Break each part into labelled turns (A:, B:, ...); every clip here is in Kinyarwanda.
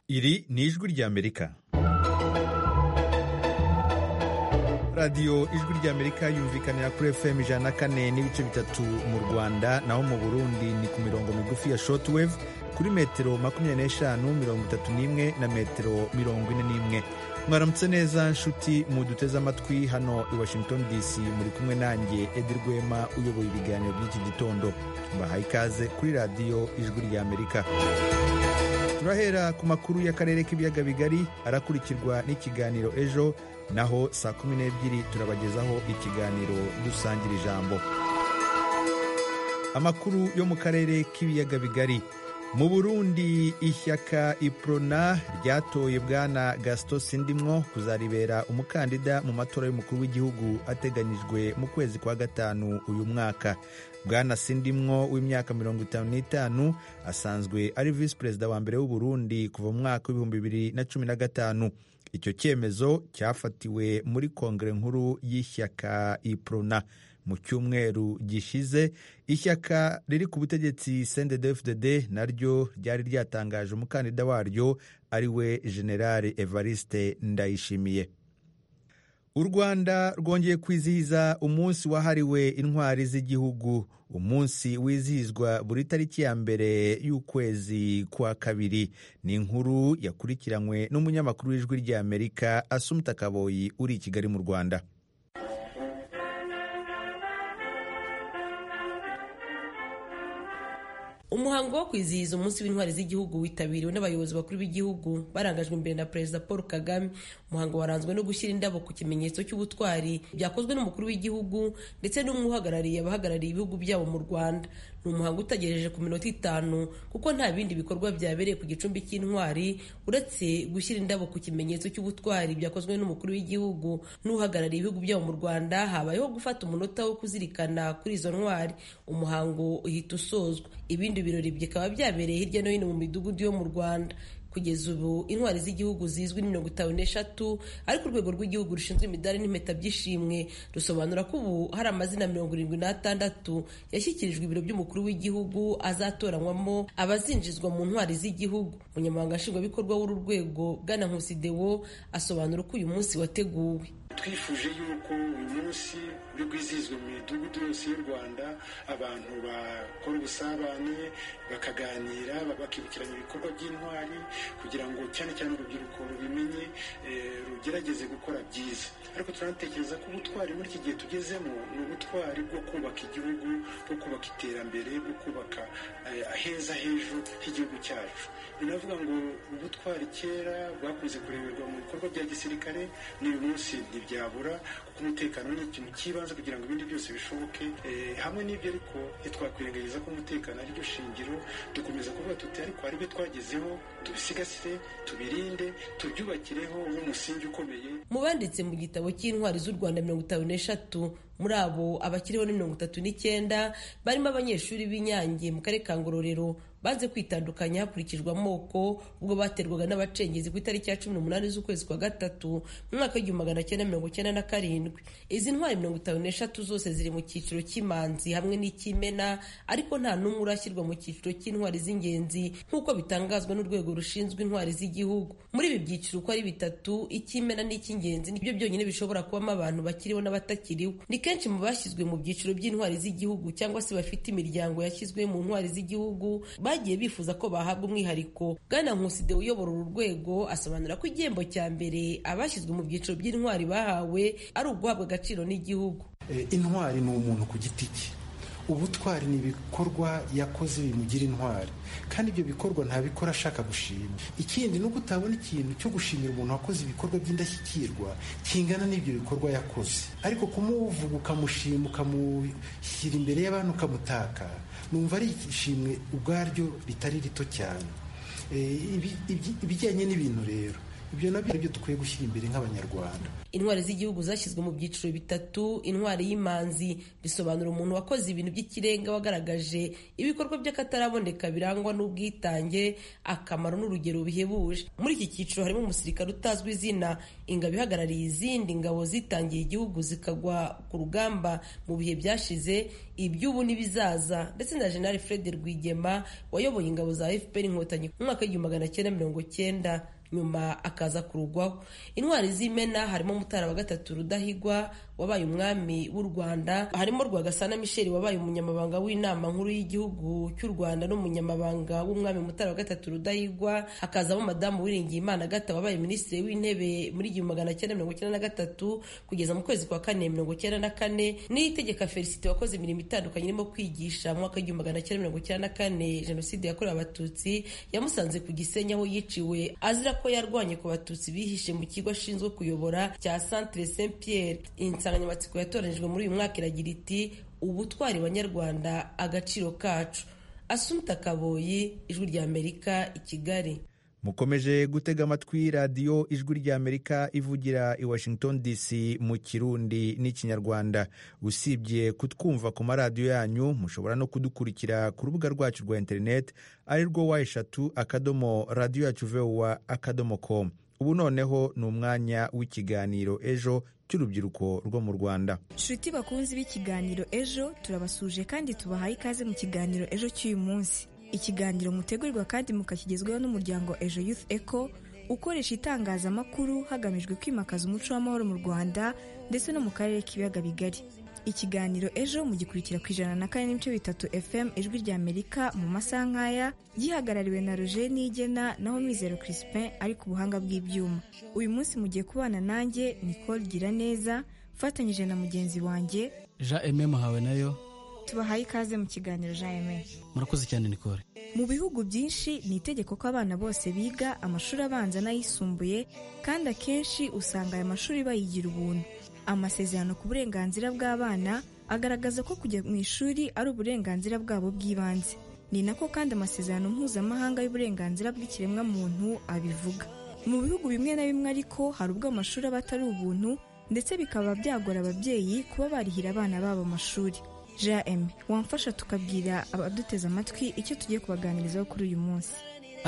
A: Iri ni ijwi ry'Amerika. radiyo ijwi ry'amerika yumvikanira kuri fm ijana na kane n'ibice bitatu mu rwanda naho mu burundi ni ku mirongo migufi ya shortwave kuri metero makumyabiri n'eshanu mirongo itatu n'imwe na metero mirongo ine n'imwe mwaramutse neza nshuti muduteze amatwi hano i washington dc muri kumwe nanjye edi rwema uyoboye ibiganiro by'iki gitondo mbahaye ikaze kuri radiyo ijwi ry'amerika turahera ku makuru y'akarere k'ibiyaga bigari arakurikirwa n'ikiganiro ejo naho saa kumi n'ebyiri turabagezaho ikiganiro dusangira ijambo amakuru yo mu karere k'ibiyaga bigari mu burundi ishyaka iprona ryatoye bwana gasito sindimwo kuzaribera umukandida mu matora y'umukuru w'igihugu ateganyijwe mu kwezi kwa gatanu uyu mwaka bwana sindimwo w'imyaka mirongo itanu n'itanu asanzwe ari visi perezida wa mbere w'u Burundi kuva mu mwaka w'ibihumbi bibiri na cumi na gatanu icyo cyemezo cyafatiwe muri kongere nkuru y'ishyaka iprona mu cyumweru gishize ishyaka riri ku butegetsi cndfdd naryo ryari ryatangaje umukandida waryo ari we generale evariste ndayishimiye u rwanda rwongeye kwizihiza umunsi wahariwe intwari z'igihugu umunsi wizihizwa buri tariki ya mbere y'ukwezi kwa kabiri ni inkuru yakurikiranywe n'umunyamakuru w'ijwi ry'amerika asumuta kaboyi uri i kigali mu rwanda
B: umuhango wo kwizihiza umunsi w'intwari z'igihugu witabiriwe n'abayobozi bakuru b'igihugu barangajwe imbere na perezida paul kagame umuhango waranzwe no gushyira indabo ku kimenyetso cy'ubutwari byakozwe n'umukuru w'igihugu ndetse n'umwe uhagarariye abahagarariye ibihugu byabo mu rwanda ni umuhango utagejeje ku minota itanu kuko nta bindi bikorwa byabereye ku gicumbi cy'intwari uretse gushyira indabo ku kimenyetso cy'ubutwari byakozwe n'umukuru w'igihugu n'uhagarariye ibihugu byabo mu rwanda habayeho gufata umunota wo kuzirikana kuri izo ntwari umuhango uhita usozwa ibindi ibirori bikaba byabereye hirya no hino mu midugudu yo mu rwanda kugeza ubu intwari z'igihugu zizwi mirongo itanu n'eshatu ariko urwego rw'igihugu rushinzwe imidari n'impeta by'ishimwe rusobanura ko ubu hari amazina mirongo irindwi n'atandatu yashyikirijwe ibiro by'umukuru w'igihugu azatoranywamo abazinjizwa mu ntwari z'igihugu umunyamabanga nshingwabikorwa w'uru rwego bwana nkusi dewo asobanura uko uyu munsi wateguwe
C: twifuje yuko uyu munsi uri bwizihizwe mu midugudu yose y'u rwanda abantu bakora ubusabane bakaganira bakibukiranya ibikorwa by'intwari kugira ngo cyane cyane urubyiruko rubimenye rugerageze gukora byiza ariko turanatekereza ko ubutwari muri iki gihe tugezemo ni ubutwari bwo kubaka igihugu bwo kubaka iterambere bwo kubaka aheza h'ejo h'igihugu cyacu ni navuga ngo ubutwari kera bwakunze kureberwa mu bikorwa bya gisirikare n'uyu munsi ntibyabura kuko umutekano ni ikintu cy'ibanze kugira ngo ibindi byose bishoboke hamwe n'ibyo ariko ntitwakwirengagiza ko umutekano ari ryo shingiro dukomeza kuvuga tuti ariko ari byo twagezeho tubisigasire tubirinde tubyubakireho nk'umusingi ukomeye
B: mu banditse mu gitabo cy'intwari z'u rwanda mirongo itanu n'eshatu muri abo abakiriho ni mirongo itatu n'icyenda barimo abanyeshuri b'inyange mu karere ka ngororero banze kwitandukanya hakurikijwe amoko ubwo baterwaga n'abacengezi ku itariki ya cumi n'umunani z'ukwezi kwa gatatu mu mwaka w'igihumbi magana cyenda mirongo cyenda na karindwi izi ntwari mirongo itanu n'eshatu zose ziri mu cyiciro cy'imanzi hamwe n'icy'imena ariko nta n'umwe urashyirwa mu cyiciro cy'intwari z'ingenzi nk'uko bitangazwa n'urwego rushinzwe intwari z'igihugu muri ibi byiciro uko ari bitatu icy'imena n'icy'ingenzi nibyo byonyine bishobora kubamo abantu bakiriho n'abatakiriho ni kenshi mu bashyizwe mu byiciro by'intwari z'igihugu cyangwa se bafite imiryango yashyizwe mu ntwari z'igihugu bagiye bifuza ko bahabwa umwihariko bwana nkuside uyobora uru rwego asobanura ko igihembo cya mbere abashyizwe mu byiciro by'intwari bahawe ari uguhabwa agaciro n'igihugu
D: intwari ni umuntu ku giti cye ubutwari ni ibikorwa yakoze bimugira intwari kandi ibyo bikorwa ntabikora ashaka gushima ikindi ni uko utabona ikintu cyo gushimira umuntu wakoze ibikorwa by'indashyikirwa kingana n'ibyo bikorwa yakoze ariko kumuvuga ukamushima ukamushyira imbere y'abantu ukamutaka numva ari ishimwe ubwaryo ritari rito cyane ibijyanye n'ibintu rero ibyo nabyo byo dukwiye gushyira imbere nk'abanyarwanda
B: intwari z'igihugu zashyizwe mu byiciro bitatu intwari y'imanzi bisobanura umuntu wakoze ibintu by'ikirenga wagaragaje ibikorwa by'akataraboneka birangwa n'ubwitange akamaro n'urugero bihebuje muri iki cyiciro harimo umusirikare utazwi izina ingabo ihagarariye izindi ngabo zitangiye igihugu zikagwa ku rugamba mu bihe byashize iby'ubu n'ibizaza ndetse na jenerali fred rwigema wayoboye ingabo za fpr inkotanyi mu mwaka w'igihumbi magana cyenda mirongo cyenda nyuma akaza kurugwaho intwari z'imena harimo mutara wa gatatu rudahigwa wabaye umwami w'u rwanda harimo rwagasana michel wabaye umunyamabanga w'inama nkuru y'igihugu cy'u rwanda n'umunyamabanga w'umwami mutara wa gatatu rudahigwa hakazamo madamu wiringiye imana gata wabaye minisitiri w'intebe muri igihumbi magana cyenda mirongo icyenda na gatatu kugeza mu kwezi kwa kane mirongo icyenda na kane n'itegeka felicite wakoze imirimo itandukanye irimo kwigisha mu mwaka w'igihumbi magana cyenda mirongo icyenda na kane jenoside yakorewe abatutsi yamusanze ku Gisenyi aho yiciwe azira ko yarwanye ku batutsi bihishe mu kigo ashinzwe kuyobora cya Centre Saint Pierre insanganyamatsiko yatoranyijwe muri uyu mwaka iragira iti ubutwari banyarwanda agaciro kacu asumta kaboyi ijwi rya amerika i kigali
A: mukomeje gutega amatwi radiyo ijwi ry'amerika ivugira i washington dc mu kirundi n'ikinyarwanda usibye kutwumva ku maradiyo yanyu mushobora no kudukurikira ku rubuga rwacu rwa interineti ari rwo wa eshatu akadomo radiyo yacu vewa akadomo komu ubu noneho ni umwanya w'ikiganiro ejo cy'urubyiruko rwo mu rwanda
E: nshuti bakunzi b'ikiganiro ejo turabasuje kandi tubahaye ikaze mu kiganiro ejo cy'uyu munsi ikiganiro mutegurirwa kandi mukakigezweho n'umuryango ejo youth eco ukoresha itangazamakuru hagamijwe kwimakaza umuco w'amahoro mu rwanda ndetse no mu karere k'ibiyaga bigari ikiganiro ejo mugikurikira ku ijana na kane n'ibice bitatu fm ijwi rya amerika mu masaha nk'aya gihagarariwe na roger nigena naho mizero crispin ari ku buhanga bw'ibyuma uyu munsi mugiye kubana nanjye nicole gira neza mfatanyije na mugenzi wanjye
F: jean eme muhawe nayo
E: tubahaye ikaze mu kiganiro jean eme
F: murakoze cyane nicole
E: mu bihugu byinshi ni itegeko ko abana bose biga amashuri abanza n'ayisumbuye kandi akenshi usanga aya mashuri bayigira ubuntu amasezerano ku burenganzira bw'abana agaragaza ko kujya mu ishuri ari uburenganzira bwabo bw'ibanze ni nako kandi amasezerano mpuzamahanga y'uburenganzira bw'ikiremwamuntu abivuga mu bihugu bimwe na bimwe ariko hari ubwo amashuri aba atari ubuntu ndetse bikaba byagora ababyeyi kuba barihira abana babo amashuri jm wamfasha tukabwira abaduteze amatwi icyo tugiye kubaganirizaho kuri uyu munsi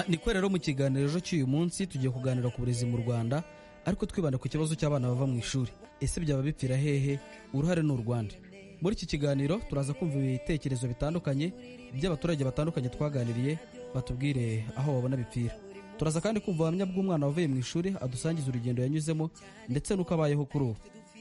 F: ni ko rero mu kiganiro ejo cy'uyu munsi tugiye kuganira ku burezi mu rwanda ariko twibanda ku kibazo cy'abana bava mu ishuri ese byaba bipfira hehe uruhare ni u rwanda muri iki kiganiro turaza kumva ibitekerezo bitandukanye by'abaturage batandukanye twaganiriye batubwire aho babona bipfira turaza kandi kumva ubuhamya bw'umwana wavuye mu ishuri adusangiza urugendo yanyuzemo ndetse n'uko abayeho kuri ubu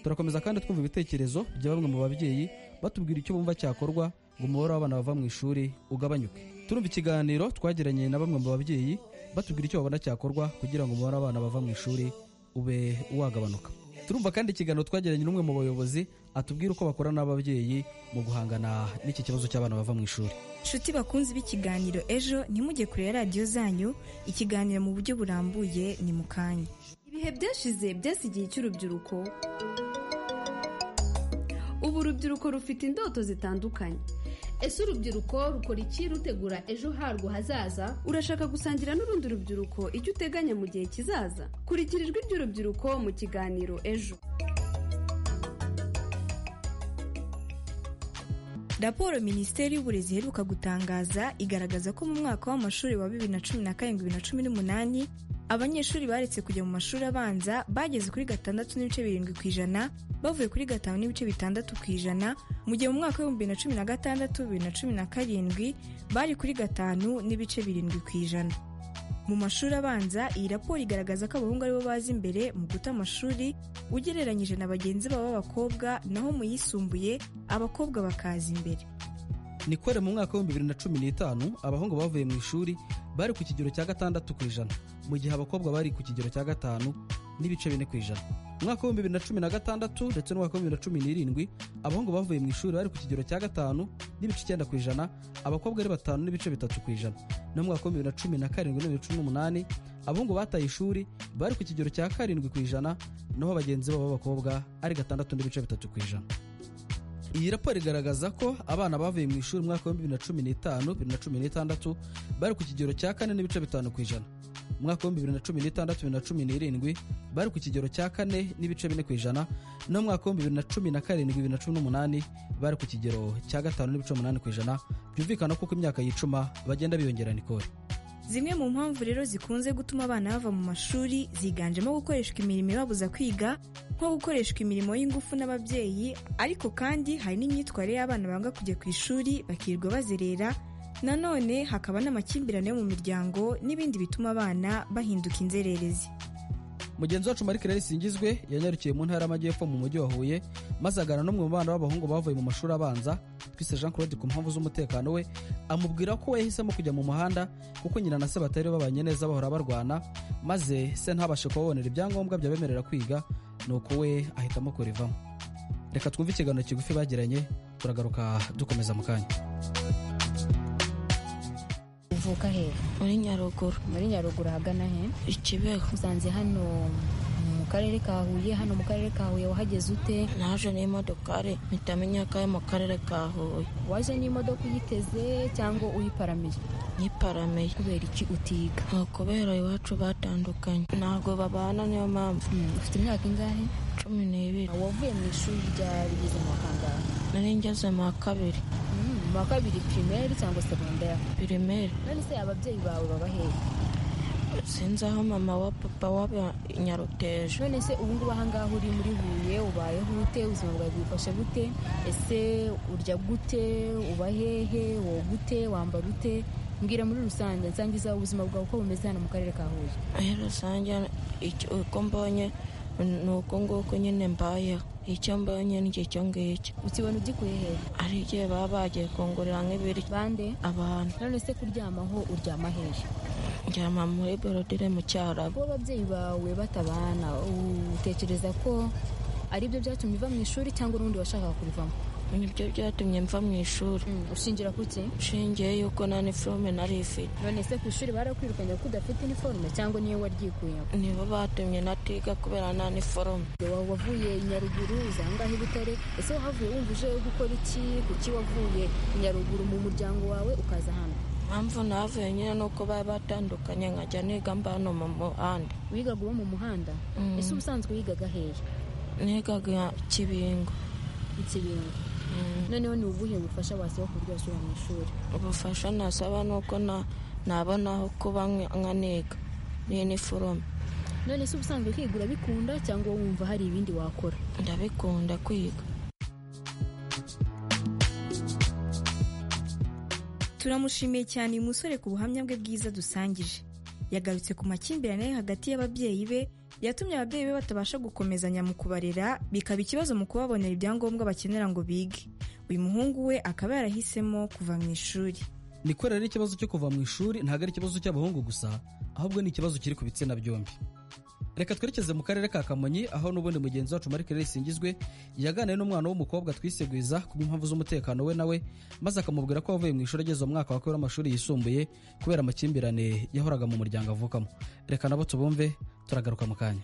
F: turakomeza kandi twumva ibitekerezo bya bamwe mu babyeyi batubwira icyo bumva cyakorwa ngo umubare w'abana bava mu ishuri ugabanyuke turumva ikiganiro twagiranye na bamwe mu babyeyi batubwira icyo babona cyakorwa kugira ngo umubare w'abana bava mu ishuri ube wagabanuka turumva kandi ikiganiro twagiranye n'umwe mu bayobozi atubwira uko bakora n'ababyeyi mu guhangana n'iki kibazo cy'abana bava mu ishuri
E: nshuti bakunzi b'ikiganiro ejo ntimujye kure radiyo zanyu ikiganiro mu buryo burambuye ni mu kanya
G: ibihe byashize byasigiye cy'urubyiruko ubu urubyiruko rufite indoto zitandukanye
H: ese urubyiruko rukora iki rutegura ejo harwo hazaza
G: urashaka gusangira n'urundi rubyiruko icyo uteganya mu gihe kizaza kurikira ijwi ry'urubyiruko mu kiganiro ejo
E: raporo minisiteri y'uburezi iheruka gutangaza igaragaza ko mu mwaka w'amashuri wa bibiri na cumi na karindwi bibiri na cumi n'umunani abanyeshuri baretse kujya mu mashuri abanza bageze kuri gatandatu n'ibice birindwi ku ijana bavuye kuri gatanu n'ibice bitandatu ku ijana mu gihe mu mwaka w'ibihumbi bibiri na cumi na gatandatu bibiri na cumi na karindwi bari kuri gatanu n'ibice birindwi ku ijana mu mashuri abanza iyi raporo igaragaza ko abahungu aribo baza imbere mu guta amashuri ugereranyije na bagenzi babo b'abakobwa naho mu yisumbuye abakobwa bakaza imbere
F: nikore mu mwaka w'ibihumbi bibiri na cumi n'itanu abahungu bavuye mu ishuri bari ku kigero cya gatandatu ku ijana mu gihe abakobwa bari ku kigero cya gatanu n'ibice bine ku ijana mu mwaka w'ibihumbi bibiri na cumi na gatandatu ndetse n'umwaka w'ibihumbi bibiri na cumi n'irindwi abahungu bavuye mu ishuri bari ku kigero cya gatanu n'ibice icyenda ku ijana abakobwa ari batanu n'ibice bitatu ku ijana no mu mwaka w'ibihumbi bibiri na cumi na karindwi n'ibihumbi cumi n'umunani abahungu bataye ishuri bari ku kigero cya karindwi ku ijana naho bagenzi babo b'abakobwa ari gatandatu n'ibice bitatu ku ijana iyi raporo igaragaza ko abana bavuye mu ishuri umwaka wa bibiri na cumi n'itanu bibiri na cumi n'itandatu bari ku kigero cya kane n'ibice bitanu ku ijana umwaka w'ibihumbi bibiri na cumi n'itandatu bibiri na cumi n'irindwi bari ku kigero cya kane n'ibice bine ku ijana naho umwaka w'ibihumbi bibiri na cumi na karindwi bibiri na cumi n'umunani bari ku kigero cya gatanu n'ibice umunani ku ijana byumvikana ko uko imyaka yicuma bagenda biyongera nikore
E: zimwe mu mpamvu rero zikunze gutuma abana bava mu mashuri ziganjemo gukoreshwa imirimo ibabuza kwiga nko gukoreshwa imirimo y'ingufu n'ababyeyi ariko kandi hari n'imyitwarire y'abana banga kujya ku ishuri bakirirwa bazerera nanone hakaba n'amakimbirane yo mu miryango n'ibindi bituma abana bahinduka inzererezi
F: mugenzi wacu marike rero isingizwe yanyarukiye mu ntara y'amajyepfo mu mujyi wa huye maze agana n'umwe mu bana b'abahungu bavuye mu mashuri abanza twise jean claude ku mpamvu z'umutekano we amubwira ko we yahisemo kujya mu muhanda kuko nyina na se batari babanye neza bahora barwana maze se ntabashe kubabonera ibyangombwa byabemerera kwiga nuko we ahitamo kurivamo reka twumve ikiganiro kigufi bagiranye turagaruka dukomeza mu kanya
I: uvuka hehe
J: muri nyaruguru
I: muri nyaruguru ahagana he
J: ikibeho
I: usanze hano mu karere ka huye hano mu karere ka huye wahageze ute
J: naje n'imodokari mpita menya ko ari mu karere ka huye
I: waje n'imodoka uyiteze cyangwa uyiparamiye
J: nyiparamiye
I: kubera iki utiga
J: ni ukubera iwacu batandukanye ntabwo babana niyo mpamvu
I: Hmm, ufite imyaka ingahe
J: cumi n'ibiri
I: wavuye mu ishuri rya bigeze mu wa kangahe
J: nari ngeze mu wa kabiri
I: Hmm, mu wa kabiri pirimeri cyangwa segonderi
J: pirimeri
I: none se ababyeyi bawe baba hehe
J: sinzi aho mama wa papa waba nyaruteje
I: none se ubu ngubu aha ngaha uri muri huye ubayeho ute ubuzima bwawe bwifashe gute ese urya gute uba hehe wowe gute wambara ute mbwira muri rusange nsangiza ubuzima bwawe uko bumeze hano mu karere ka huye
J: muri rusange icyo- uko mbonye ni uko nguko nyine mbayeho icyo mbonye n'icyo ngicyo
I: ukibona ugikuye hehe
J: ari igihe baba bagiye kungurira nk'ibiryo
I: bande
J: abantu
I: none se kuryamaho uryama hehe
J: njyama muri borodire mu cyarabu
I: kuba ababyeyi bawe batabana utekereza ko ari byo byatumye uva mu ishuri cyangwa urundi washakaga kurivamo
J: nibyo byatumye mva mu ishuri
I: Mm, ushingira ku ki
J: nshingiye yuko nta niforume nari ifite
I: none se ku ishuri barakwirukanye ko udafite iniforume cyangwa niyo waryikuyemo
J: nibo batumye natiga kubera nta niforume
I: Wa- wavuye i nyaruguru uza ahangaha i butare ese wahavuye wumva uje gukora iki kuki wavuye i nyaruguru mu muryango wawe ukaza hano
J: impamvu navuye nyine ni uko bari batandukanye nkajya niga mba hano mu muhanda
I: wigaga uba mu muhanda
J: Mm.
I: ese ubusanzwe wigaga hehe
J: nigaga kibingo
I: ikibingo
J: Mm.
I: noneho ni ubuhe bufasha wasaba ku buryo wasubira mu ishuri
J: ubufasha nasaba ni uko na- nabona aho kuba nk- nkaniga n'iniforume
I: none se ubusanzwe kwigura bikunda cyangwa wumva hari ibindi wakora
J: ndabikunda kwiga
E: turamushimiye cyane uyu musore ku buhamya bwe bwiza dusangije yagarutse ku makimbirane ari hagati y'ababyeyi be yatumye ababyeyi be batabasha gukomezanya mu kubarera bikaba ikibazo mu kubabonera ibyangombwa bakenera ngo bige uyu muhungu we akaba yarahisemo kuva mu ishuri
F: niko rero ikibazo cyo kuva mu ishuri ntabwo ari ikibazo cy'abahungu gusa ahubwo ni ikibazo kiri ku bitsina byombi reka twerekeze mu karere ka kamonyi aho n'ubundi mugenzi wacu marike rero isingizwe yaganiriye n'umwana w'umukobwa twisegwiza ku bw'impamvu z'umutekano we nawe maze akamubwira ko wavuye mu ishuri ageze mu mwaka wa kabiri w'amashuri yisumbuye kubera amakimbirane yahoraga mu muryango avukamo reka nabo tubumve turagaruka mu kanya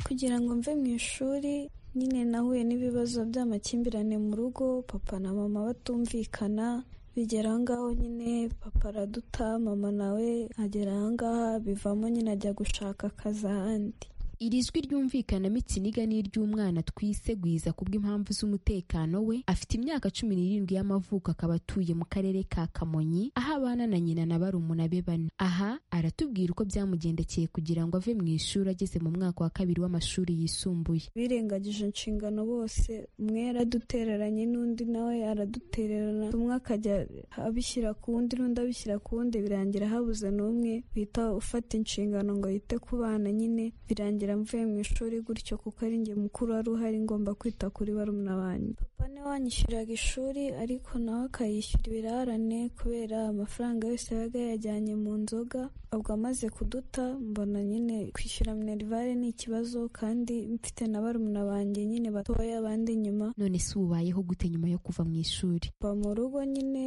K: kugira ngo mve mu ishuri nyine nahuye n'ibibazo by'amakimbirane mu rugo papa na mama batumvikana bigera aho ngaho nyine papa araduta mama nawe agera aho ngaho bivamo nyine ajya gushaka akazi ahandi
G: Iri jwi ryumvikanamo ikiniga ni iry'umwana twisegwiza ku bw'impamvu z'umutekano we afite imyaka cumi n'irindwi y'amavuko akaba atuye mu karere ka Kamonyi aho abana na nyina na barumuna be bane aha aratubwira uko byamugendekeye kugira ngo ave mu ishuri ageze mu mwaka wa kabiri w'amashuri yisumbuye
K: birengagije inshingano bose umwe yaradutereranye n'undi nawe aradutererana umwe akajya abishyira ku wundi n'undi abishyira ku wundi birangira habuze n'umwe wita ufata inshingano ngo yite ku bana nyine birangira mvuye mu ishuri gutyo kuko ari njye mukuru wari uhari ngomba kwita kuri barumuna banjye papa niwe wanyishyuriraga ishuri ariko nawe akayishyura ibirarane kubera amafaranga yose yabaga yajyanye mu nzoga ubwo amaze kuduta mbona nyine kwishyura minerivare ni ikibazo kandi mfite na barumuna banjye nyine batoya abandi nyuma
G: none se ubayeho gute nyuma yo kuva mu ishuri
K: mva mu rugo nyine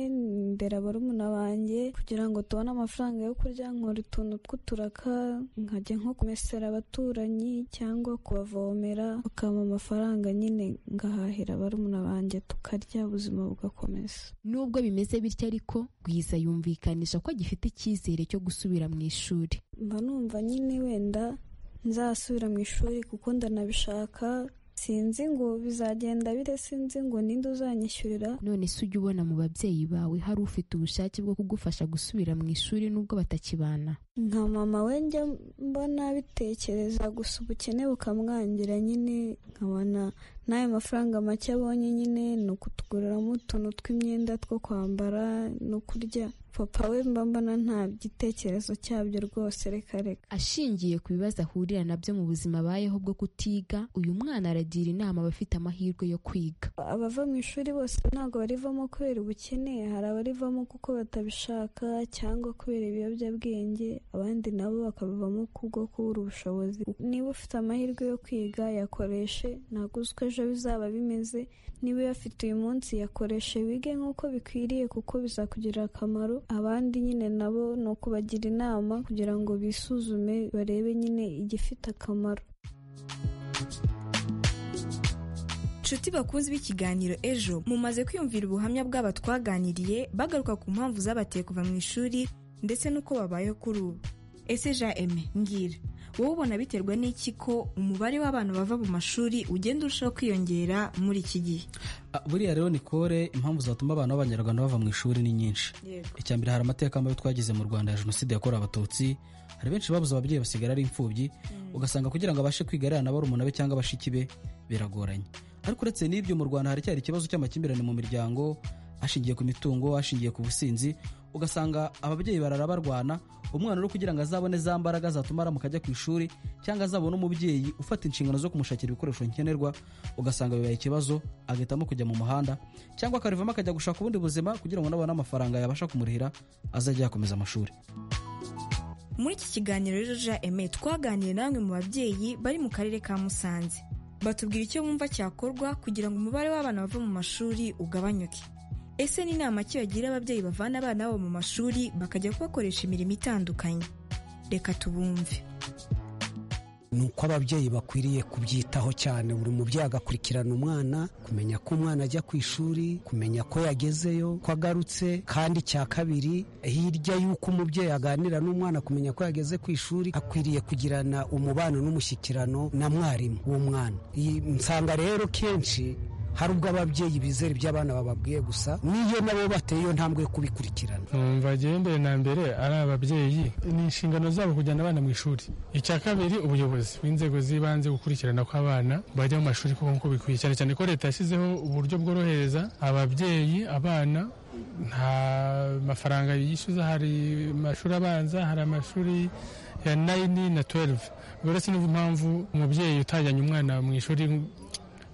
K: ndera barumuna banjye kugira ngo tubone amafaranga yo kurya nkora utuntu tw'uturaka nkajya nko kumesera abaturanyi baturanyi cyangwa kubavomera ukampa amafaranga nyine ngahahira barumuna banjye tukarya ubuzima bugakomeza
G: nubwo bimeze bityo ariko Bwiza yumvikanisha ko agifite icyizere cyo gusubira mu ishuri
K: mba numva nyine wenda nzasubira mu ishuri kuko ndanabishaka sinzi ngo bizagenda bire sinzi ngo ninde uzanyishyurira
G: none se ujya ubona mu babyeyi bawe hari ufite ubushake bwo kugufasha gusubira mu ishuri nubwo batakibana
K: nka mama we njya mbona bitekereza gusa ubukene bukamwangira nyine nkabona n'ayo mafaranga make abonye nyine ni ukutuguriramo utuntu tw'imyenda two kwambara no kurya papa we mba mbona nta gitekerezo cyabyo rwose reka reka
G: ashingiye ku bibazo ahurira nabyo mu buzima abayeho bwo kutiga uyu mwana aragira inama abafite amahirwe yo kwiga
K: abava mu ishuri bose ntabwo barivamo kubera ubukene hari abarivamo kuko batabishaka cyangwa kubera ibiyobyabwenge abandi nabo bakabivamo kubwo kubura ubushobozi niba ufite amahirwe yo kwiga yakoreshe ntabwo uzi uko ejo bizaba bimeze niba uyafite uyu munsi yakoreshe wige nk'uko bikwiriye kuko bizakugirira akamaro abandi nyine nabo ni ukubagira inama kugira ngo bisuzume barebe nyine igifite akamaro
E: inshuti bakunze b'ikiganiro ejo mumaze kwiyumvira ubuhamya bw'aba twaganiriye bagaruka ku mpamvu zabateye kuva mu ishuri ndetse n'uko babayeho kuri ubu ese ja eme mbwira wowe ubona biterwa n'iki ko umubare w'abantu bava mu mashuri ugenda urushaho kwiyongera muri iki gihe
F: buriya rero nikore impamvu zatuma abana b'abanyarwanda bava mu ishuri ni nyinshi icya mbere hari amateka mabi twagize mu rwanda ya jenoside yakorewe abatutsi hari benshi babuze ababyeyi basigara ari imfubyi ugasanga kugira ngo abashe kwiga ariya na barumuna be cyangwa abashiki be biragoranye ariko uretse n'ibyo mu rwanda haracyari ikibazo cy'amakimbirane mu miryango ashingiye ku mitungo ashingiye ku businzi ugasanga ababyeyi barara barwana umwana uri kugira ngo azabone za mbaraga zatuma aramuka ajya ku ishuri cyangwa azabone umubyeyi ufata inshingano zo kumushakira ibikoresho nkenerwa ugasanga bibaye ikibazo agahitamo kujya mu muhanda cyangwa akarivamo akajya gushaka ubundi buzima kugira ngo nabone amafaranga yabasha kumurihira azajya yakomeza amashuri
E: muri iki kiganiro rero ja eme twaganiriye na bamwe mu babyeyi bari mu karere ka musanze batubwira icyo bumva cyakorwa kugira ngo umubare w'abana bava mu mashuri ugabanyuke ese ni inama ki bagira ababyeyi bavana abana babo mu mashuri bakajya kubakoresha imirimo itandukanye reka tubumve
L: ni uko ababyeyi bakwiriye kubyitaho cyane buri mubyeyi agakurikirana umwana kumenya ko umwana ajya ku ishuri kumenya ko yagezeyo ko agarutse kandi cya kabiri hirya y'uko umubyeyi aganira n'umwana kumenya ko yageze ku ishuri akwiriye kugirana umubano n'umushyikirano na mwarimu w'umwana iyi nsanga rero kenshi hari ubwo ababyeyi bizera ibyo abana bababwiye gusa n'iyo nabo bateye iyo ntambwe yo kubikurikirana
M: bagendere na mbere ari ababyeyi ni inshingano zabo kujyana abana mu ishuri icya kabiri ubuyobozi bw'inzego z'ibanze gukurikirana ko abana bajya mu mashuri kuko nk'uko bikwiye cyane cyane ko leta yashyizeho uburyo bworohereza ababyeyi abana nta mafaranga yishyuza hari amashuri abanza hari amashuri ya nayini na tuwelive uretse n'impamvu umubyeyi utajyanye umwana mu ishuri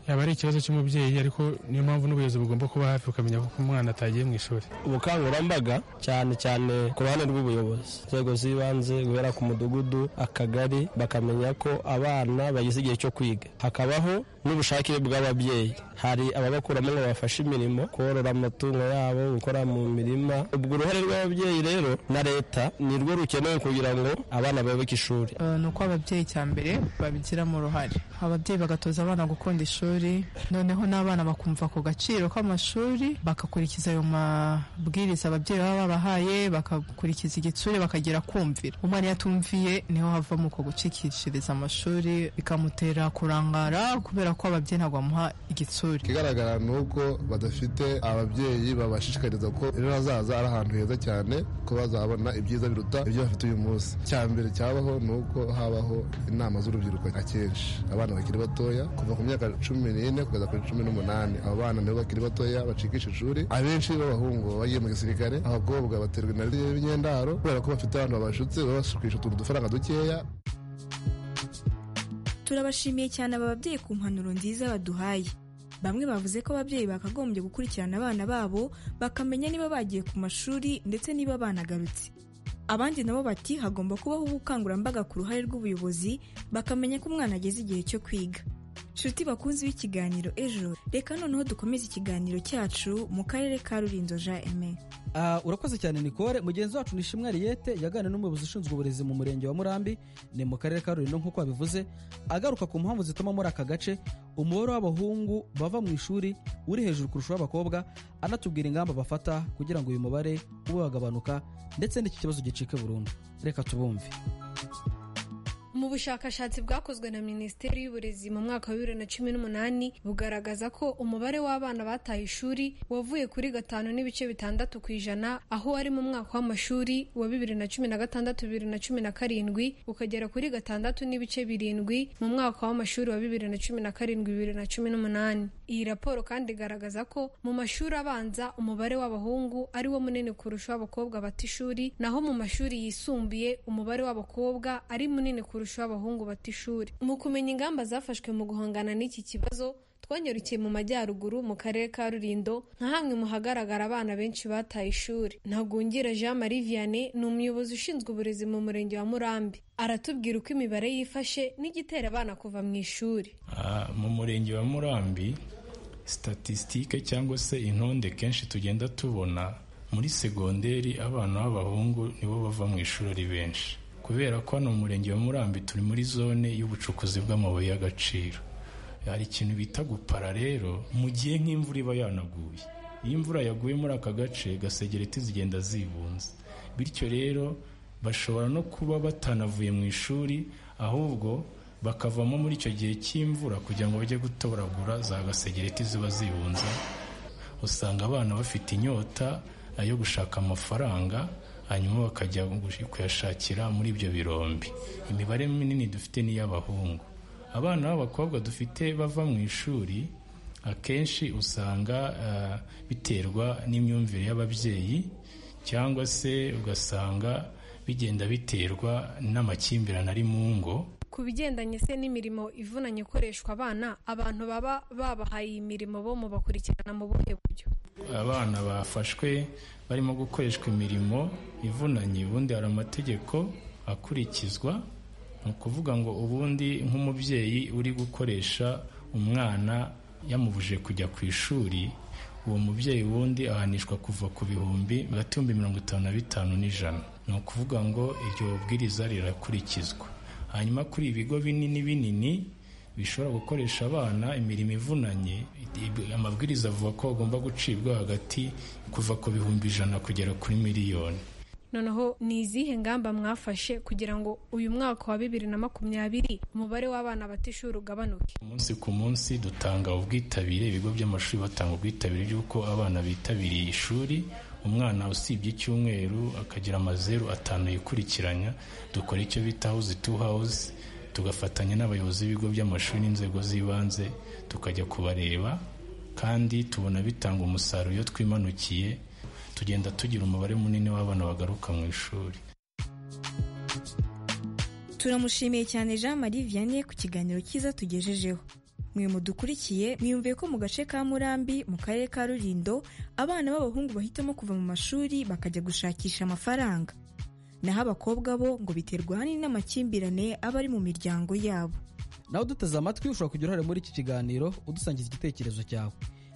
M: yaba ari ikibazo cy'umubyeyi ariko niyo mpamvu n'ubuyobozi bugomba kuba hafi ukamenya ko umwana atagiye mu ishuri
N: ubukangurambaga cyane cyane ku ruhande rw'ubuyobozi inzego z'ibanze guhera ku mudugudu akagari bakamenya ko abana bageze igihe cyo kwiga hakabaho n'ubushake bw'ababyeyi hari ababakuramo ngo bafashe imirimo korora amatungo yabo gukora mu mirima ubwo uruhare rw'ababyeyi rero na leta ni rwo rukenewe kugira ngo abana bayoboke ishuri
O: ni uko ababyeyi cya mbere babigiramo uruhare ababyeyi bagatoza abana gukunda ishuri noneho n'abana bakumva ku gaciro k'amashuri bagakurikiza ayo mabwiriza ababyeyi baba babahaye bagakurikiza igitsure bakagira kumvira umwana iyo atumviye niho havamo uko gucikishiriza amashuri bikamutera kurangara kubera ko ababyeyi ntabwo bamuha igitsure
P: ikigaragara ni uko badafite ababyeyi babashishikariza ko ejo hazaza ari ahantu heza cyane ko bazahabona ibyiza biruta ibyo bafite uyu munsi icya mbere cyabaho ni uko habaho inama z'urubyiruko akenshi abana bakiri batoya kuva ku myaka cumi n'ine kugeza kuri cumi n'umunani abo bana nabo bakiri batoya bacikisha ishuri abenshi b'abahungu bagiye mu gisirikare abakobwa baterwa na b'imyendaro kubera ko bafite abantu babashutse babashukisha utuntu dufaranga dukeya
E: turabashimiye cyane aba babyeyi ku mpanuro nziza baduhaye bamwe bavuze ko ababyeyi bakagombye gukurikirana abana babo bakamenya niba bagiye ku mashuri ndetse niba banagarutse abandi nabo bati hagomba kubaho ubukangurambaga ku ruhare rw'ubuyobozi bakamenya ko umwana ageze igihe cyo kwiga nshuti bakunzi b'ikiganiro ejo reka noneho dukomeze ikiganiro cyacu mu karere ka rulindo jean aime
F: Ah, urakoze cyane nicole mugenzi wacu ni ishimwe ariyete yaganira n'umuyobozi ushinzwe uburezi mu murenge wa murambi ni mu karere ka rulindo nk'uko yabivuze agaruka ku mpamvu zituma muri aka gace umubare w'abahungu bava mu ishuri uri hejuru kurusha uw'abakobwa anatubwira ingamba bafata kugira ngo uyu mubare ube wagabanuka ndetse n'iki kibazo gicike burundu reka tubumve
Q: mu bushakashatsi bwakozwe na minisiteri y'uburezi mu mwaka wa bibiri na cumi n'umunani bugaragaza ko umubare w'abana bataye ishuri wavuye kuri gatanu n'ibice bitandatu ku ijana aho wari mu mwaka w'amashuri wa bibiri na cumi na gatandatu bibiri na cumi na karindwi ukagera kuri gatandatu n'ibice birindwi mu mwaka w'amashuri wa bibiri na cumi na karindwi bibiri na cumi n'umunani iyi raporo kandi igaragaza ko mu mashuri abanza umubare w'abahungu ari wo munini kurusha uw'abakobwa bata ishuri naho mu mashuri yisumbuye umubare w'abakobwa ari munini kurusha kurusha abahungu bata ishuri mu kumenya ingamba zafashwe mu guhangana n'iki kibazo twanyarukiye mu majyaruguru mu karere ka rulindo nka hamwe mu hagaragara abana benshi bataye ishuri ntagungira jean marie vianney ni umuyobozi ushinzwe uburezi mu murenge wa murambi aratubwira uko imibare yifashe n'igitera abana kuva mu ishuri
R: mu murenge wa murambi statisitike cyangwa se intonde kenshi tugenda tubona muri segonderi abana b'abahungu nibo bava mu ishuri ari benshi kubera ko hano mu murenge wa murambi turi muri zone y'ubucukuzi bw'amabuye y'agaciro hari ikintu bita gupara rero mu gihe nk'imvura iba yanaguye iyo imvura yaguye muri aka gace gasegereti zigenda zibunze bityo rero bashobora no kuba batanavuye mu ishuri ahubwo bakavamo muri icyo gihe cy'imvura kugira ngo bajye gutoragura za gasegereti ziba zibunze usanga abana bafite inyota yo gushaka amafaranga hanyuma bakajya kuyashakira muri ibyo birombi imibare minini dufite ni iy'abahungu abana b'abakobwa dufite bava mu ishuri akenshi usanga biterwa n'imyumvire y'ababyeyi cyangwa se ugasanga bigenda biterwa n'amakimbirane ari mu ngo
Q: ku bigendanye se n'imirimo ivunanye ikoreshwa abana abantu baba babahaye iyi mirimo bo mu bakurikirana mu buhe buryo
R: abana bafashwe barimo gukoreshwa imirimo ivunanye ubundi hari amategeko akurikizwa ni ukuvuga ngo ubundi nk'umubyeyi uri gukoresha umwana yamubuje kujya ku ishuri uwo mubyeyi wundi ahanishwa kuva ku bihumbi hagati y'ibihumbi mirongo itanu na bitanu n'ijana ni ukuvuga ngo iryo bwiriza rirakurikizwa hanyuma kuri ibigo binini binini bishobora gukoresha abana imirimo ivunanye amabwiriza avuga ko bagomba gucibwa hagati kuva ku bihumbi ijana kugera kuri miliyoni
Q: noneho ni izihe ngamba mwafashe kugira ngo uyu mwaka wa bibiri na makumyabiri umubare w'abana batishuri ugabanuke
R: umunsi ku munsi dutanga ubwitabire ibigo by'amashuri batanga ubwitabire by'uko abana bitabiriye ishuri umwana usibye icyumweru akagira amazeru atanu yikurikiranya dukora icyo bita house to house tugafatanya n'abayobozi b'ibigo by'amashuri n'inzego z'ibanze tukajya kubareba kandi tubona bitanga umusaruro iyo twimanukiye tugenda tugira umubare munini w'abana bagaruka mu ishuri
E: turamushimiye cyane jean marie vianney ku kiganiro cyiza tugejejeho mwe mudukurikiye mwiyumviye ko mu gace ka murambi mu karere ka rulindo abana b'abahungu bahitamo kuva mu mashuri bakajya gushakisha amafaranga naho abakobwa bo ngo biterwa ahanini n'amakimbirane aba ari mu miryango yabo
F: nawe uduteze amatwi ushobora kugira uruhare muri iki kiganiro udusangiza igitekerezo cyawe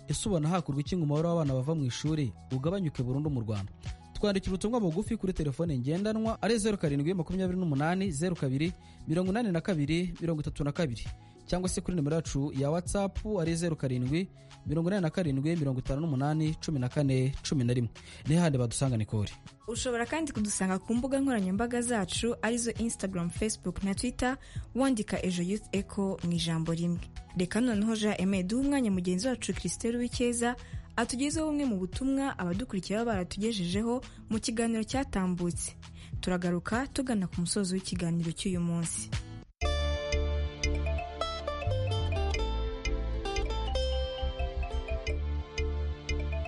F: ese ubona hakurwa iki ngo umubare w'abana bava mu ishuri ugabanyuke burundu mu rwanda twandikira ubutumwa bugufi kuri telefone ngendanwa ari zeru karindwi makumyabiri n'umunani zeru kabiri mirongo inani na kabiri mirongo itatu na kabiri cyangwa se kuri nimero yacu ya watsapu ari zeru karindwi mirongo inani na karindwi mirongo itanu n'umunani cumi na kane cumi na rimwe ni hahandi badusanga ni kore
E: ushobora kandi kudusanga ku mbuga nkoranyambaga zacu arizo instagram facebook na twitter wandika ejo youth echo mu ijambo rimwe reka noneho jean aime duha umwanya mugenzi wacu christelle w'icyeza atugezeho bumwe mu butumwa abadukurikira baba baratugejejeho mu kiganiro cyatambutse turagaruka tugana ku musozo w'ikiganiro cy'uyu munsi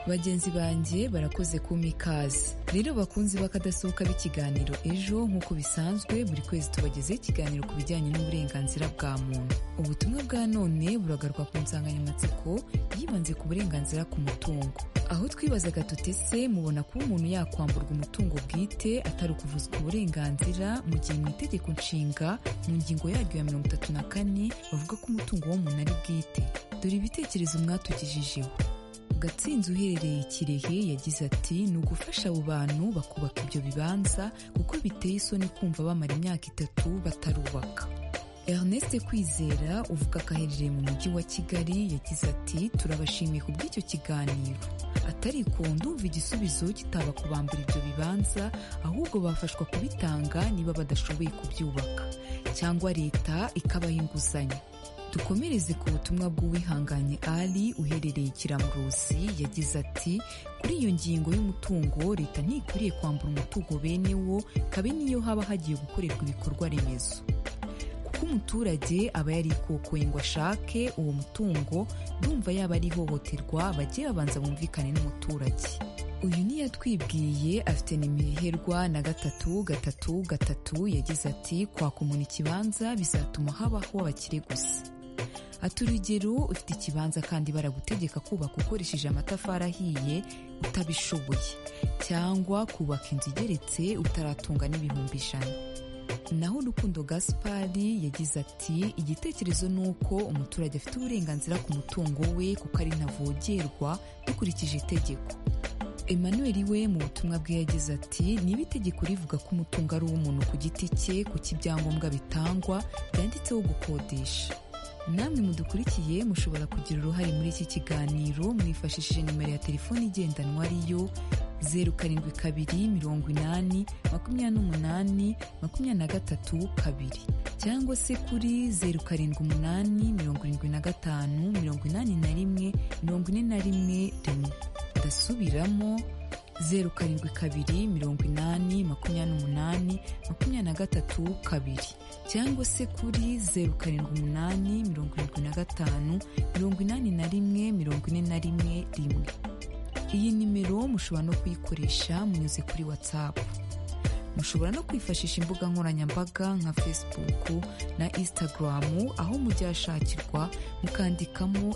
S: bagenzi banjye barakoze kumpa ikaze rero bakunzi bakadasohoka b'ikiganiro ejo nk'uko bisanzwe buri kwezi tubagezeho ikiganiro ku bijyanye n'uburenganzira bwa muntu ubutumwa bwa none buragaruka ku nsanganyamatsiko twibanze ku burenganzira ku mutungo aho twibazaga tuti se mubona kuba umuntu yakwamburwa umutungo bwite atari ukuvuzwa uburenganzira mu gihe mu itegeko nshinga mu ngingo yaryo ya mirongo itatu na kane bavuga ko umutungo w'umuntu ari bwite dore ibitekerezo mwatugejejeho gatsinzi uherereye i kirehe yagize ati ni ugufasha abo bantu bakubaka ibyo bibanza kuko biteye isoni kumva bamara imyaka itatu batarubaka ernest kwizera uvuga ko aherereye mu mujyi wa kigali yagize ati turabashimiye ku bw'icyo kiganiro atari ko ndumva igisubizo kitaba kubambura ibyo bibanza ahubwo bafashwa kubitanga niba badashoboye kubyubaka cyangwa leta ikabaha inguzanyo dukomereze ku butumwa bw'uwihanganye ali uherereye ikiramuruzi yagize ati kuri iyo ngingo y'umutungo leta ntikwiriye kwambura umutungo bene wo kabe niyo haba hagiye gukorerwa ibikorwa remezo kuko umuturage aba yarikokoye ngo ashake uwo mutungo ndumva yaba ari ihohoterwa bajye babanza bumvikane n'umuturage uyu niyo twibwiye afite nimero iherwa na gatatu gatatu gatatu yagize ati kwaka umuntu ikibanza bizatuma habaho abakire gusa ati urugero ufite ikibanza kandi baragutegeka kubaka ukoresheje amatafari ahiye utabishoboye cyangwa kubaka inzu igeretse utaratunga n'ibihumbi ijana naho urukundo gaspari yagize ati igitekerezo ni uko umuturage afite uburenganzira ku mutungo we kuko ari ntavogerwa dukurikije itegeko emmanuel we mu butumwa bwe yagize ati niba itegeko rivuga ko umutungo ari uw'umuntu ku giti cye kuko ibyangombwa bitangwa byanditseho gukodesha namwe mudukurikiye mushobora kugira uruhare muri iki kiganiro mwifashishije nimero ya telefoni igendanwa ariyo zeru karindwi kabiri mirongo inani makumyabiri n'umunani makumyabiri na gatatu kabiri cyangwa se kuri zeru karindwi umunani mirongo irindwi na gatanu mirongo inani na rimwe mirongo ine na rimwe rimwe ndasubiramo zeru karindwi kabiri mirongo inani makumyabiri n'umunani makumyabiri na gatatu kabiri cyangwa se kuri zeru karindwi umunani mirongo irindwi na gatanu mirongo inani na rimwe mirongo ine na rimwe rimwe iyi nimero mushobora no kuyikoresha munyuze kuri watsapu mushobora no kwifashisha imbuga nkoranyambaga nka facebook na instagram aho mujyashakirwa mukandikamo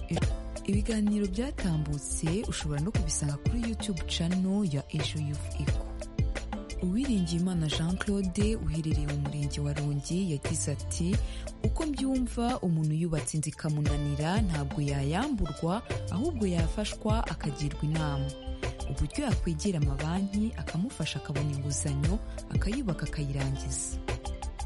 S: ibiganiro byatambutse ushobora no kubisanga kuri youtube channel ya ejo yufu eko uwiringiyimana jean claude uherereye mu murenge wa rongi yagize ati uko mbyumva umuntu yubatse inzu ikamunanira ntabwo yayamburwa ahubwo yafashwa akagirwa inama uburyo yakwegera amabanki akamufasha akabona inguzanyo akayubaka akayirangiza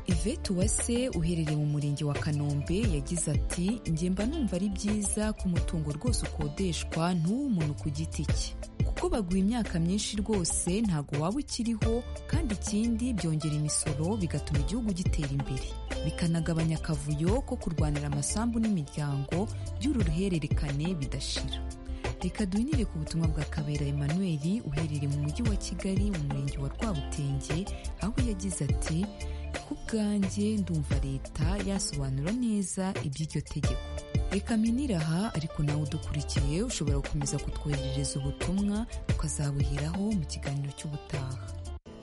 S: Yvette Uwase uherereye mu murenge wa Kanombe yagize ati njye mba numva ari byiza ko umutungo rwose ukodeshwa ntuwe umuntu ku giti cye kuko baguha imyaka myinshi rwose ntabwo waba ukiriho kandi ikindi byongera imisoro bigatuma igihugu gitera imbere bikanagabanya akavuyo ko kurwanira amasambu n'imiryango by'uru ruhererekane bidashira reka duhinire ku butumwa bwa kabera emmanuel uherereye mu mujyi wa kigali mu murenge wa rwabutenge aho yagize ati ku bwanjye ndumva leta yasobanura neza iby'iryo tegeko reka minira aha ariko nawe udukurikiye ushobora gukomeza kutwoherereza ubutumwa tukazabuheraho mu kiganiro cy'ubutaha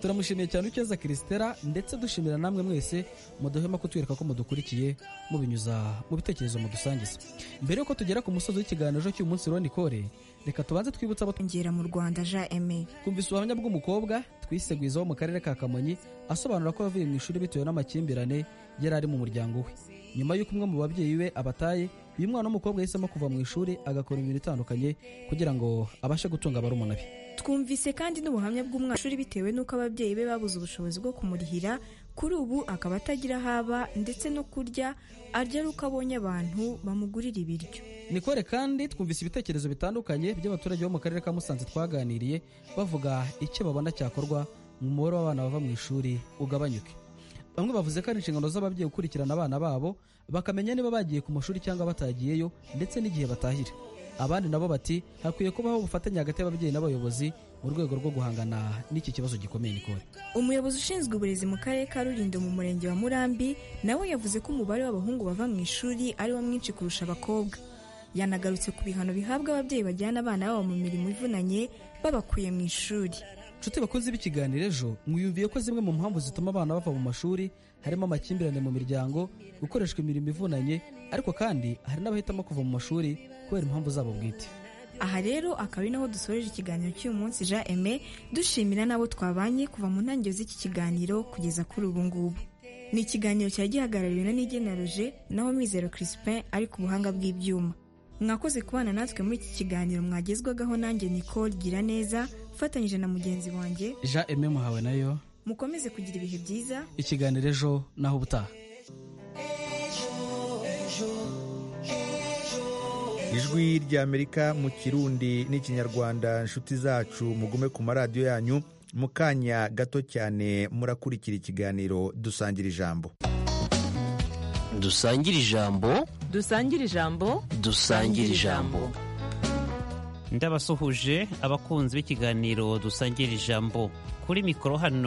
F: turamushimiye cyane ucyeza kirisitera ndetse dushimira namwe mwese muduhema kutwereka ko mudukurikiye mubinyuza mu bitekerezo mudusangiza mbere y'uko tugera ku musozi w'ikiganiro cy'uyu munsi roni kore reka tubanze twibutse abo
E: twongera mu rwanda jean aime
F: twumvise ubuhamya bw'umukobwa twisegwiza wo mu karere ka kamonyi asobanura ko yavuye mu ishuri bitewe n'amakimbirane yari ari mu muryango we nyuma y'uko umwe mu babyeyi be abataye uyu mwana w'umukobwa yahisemo kuva mu ishuri agakora imirimo itandukanye kugira ngo abashe gutunga barumuna be
E: twumvise kandi n'ubuhamya bw'umwashuri bitewe n'uko ababyeyi be babuze ubushobozi bwo kumurihira kuri ubu akaba atagira aho aba ndetse no kurya arya ari uko abonye abantu bamugurira ibiryo
F: nikore kandi twumvise ibitekerezo bitandukanye by'abaturage bo mu karere ka musanze twaganiriye bavuga icyo babona cyakorwa mu mubare w'abana bava mu ishuri ugabanyuke bamwe bavuze ko ari inshingano z'ababyeyi gukurikirana abana babo bakamenya niba bagiye ku mashuri cyangwa batagiyeyo ndetse n'igihe batahira abandi nabo bati hakwiye kubaho ubufatanye hagati y'ababyeyi n'abayobozi mu rwego rwo guhangana n'iki kibazo gikomeye nikore
E: umuyobozi ushinzwe uburezi mu karere ka rulindo mu murenge wa murambi nawe yavuze ko umubare w'abahungu bava mu ishuri ari wo mwinshi kurusha abakobwa yanagarutse ku bihano bihabwa ababyeyi bajyana abana babo mu mirimo ivunanye babakuye mu ishuri
F: nshuti bakunze b'ikiganiro ejo mwiyumviye ko zimwe mu mpamvu zituma abana bava mu mashuri harimo amakimbirane mu miryango gukoreshwa imirimo ivunanye ariko kandi hari n'abahitamo kuva mu mashuri kubera impamvu zabo bwite
E: aha rero akaba ari naho dusoreje ikiganiro cy'uyu munsi jean aime dushimira n'abo twabanye kuva mu ntangiriro z'iki kiganiro kugeza kuri ubu ngubu ni ikiganiro cyari gihagarariwe na n'igeneroje naho mizero crispin ari ku buhanga bw'ibyuma mwakoze kubana natwe muri iki kiganiro mwagezwagaho nanjye nicole gira neza ufatanyije na mugenzi wanjye
F: jean aime muhawe nayo
E: mukomeze kugira ibihe byiza
F: ikiganiro ejo naho ubutaha
A: ijwi ry'amerika mu kirundi n'ikinyarwanda inshuti zacu mugume ku maradiyo yanyu mu kanya gato cyane murakurikira ikiganiro dusangira ijambo
T: dusangira ijambo
U: dusangira ijambo
T: dusangira ijambo
U: ndabasuhuje abakunzi b'ikiganiro dusangira ijambo kuri mikoro hano